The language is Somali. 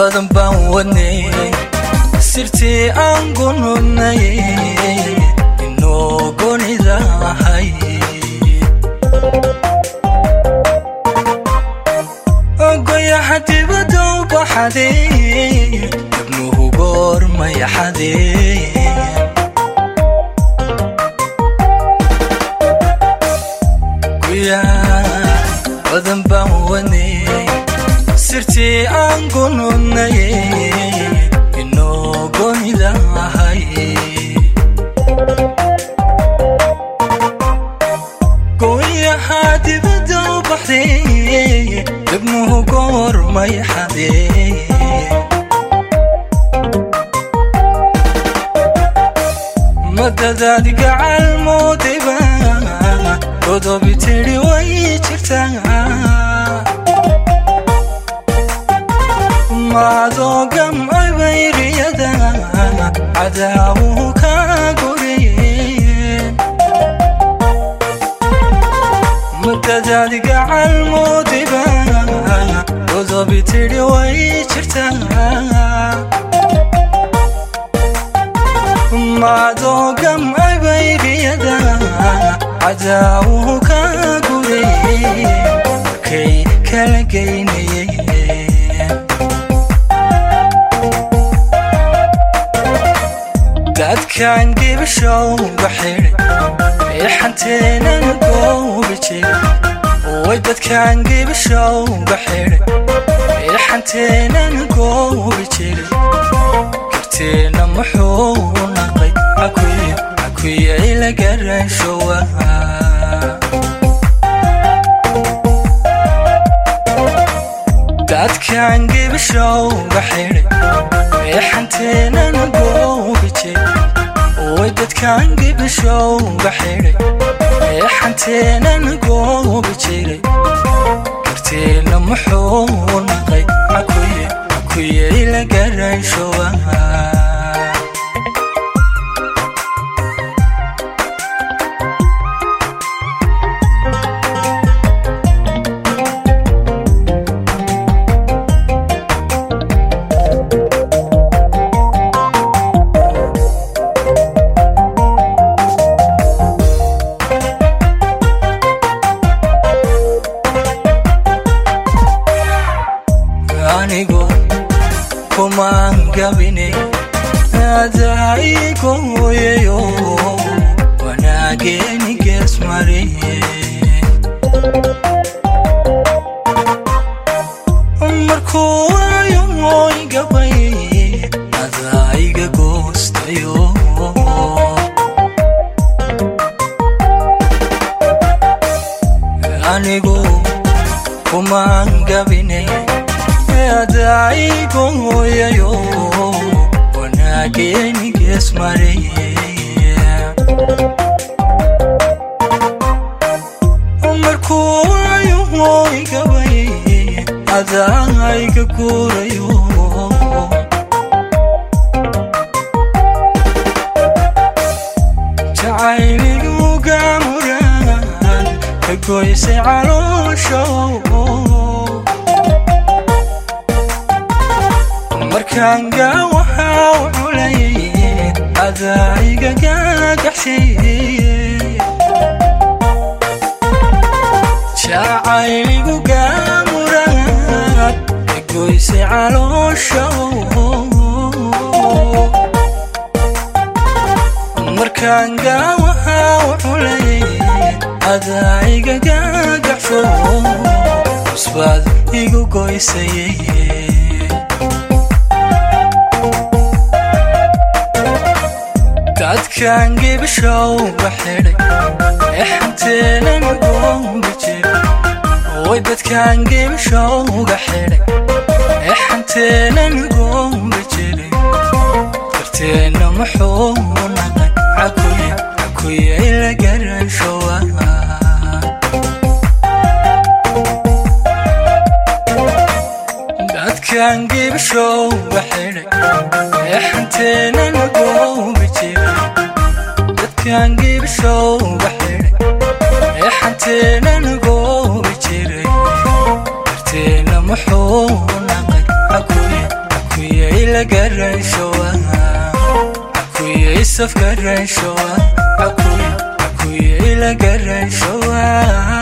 badan baan wadnay sirtii aan gunudnay inoo gonidahay goyaha dibadda u baxaday dabnuhu goormaya xadee badan baan wadnay sirtii aan gunudnay inoo gonidahay gooyaha dibadda u baxday dabnuhu goormay xadee madadaad gacal moodayba godobi tidhi way jirtaa maadoo gamcay bayriyada cadaawuhu ka goriyeen madadaad gacal moodayba godobi tidhi way jirtaa maadoo gamcay bayriyada cadaawuhu ka guriyey markay kala geynayeen dadkan gibishowga xidhay ee xanteenan goobi jiray way dadkan gibishowga xidhay ee xanteenan goobi jiray karteena muxuu naqay akuyay la garashowa dadkan gibishowga xidhay ee xanteenan goobi jiray way dadkan gibishowga xidhay ee xanteenan goobi jiray karteena muxuu naqay akuyay la garashowa anigu kumaan gabine adaigoyayo wanaageeni gees mariye markuu waayo mooy gabay adaiga goostayo anigu kumaan gabine adaigoyayo wanaageeni gees mariye markuu waayo mooy gabay adaiga guurayo jacayligu gaamuraan ka goysay calooshow markaan gaawahaa u culayay adaiga gaagaxsiiye jacayligu gaamuraad egoysay calooshow markaan gaawahaa u culayay adaiga gaagaxsho cusbaad igu goysayay dadkan gibishowga xidhay ee xanteenan goobi jiray way dadkan gibishowga xidhay ee xanteenan goobi jiray karteena muxuu naqay akuyay la garashowa dadkan gibishowga xidhay ee xanteenan goobi jiray dadkan gibishowga xidhay ee xanteenan goobi jiray karteena muxuu naqay yusuf garanshowa akuye ila garanshowa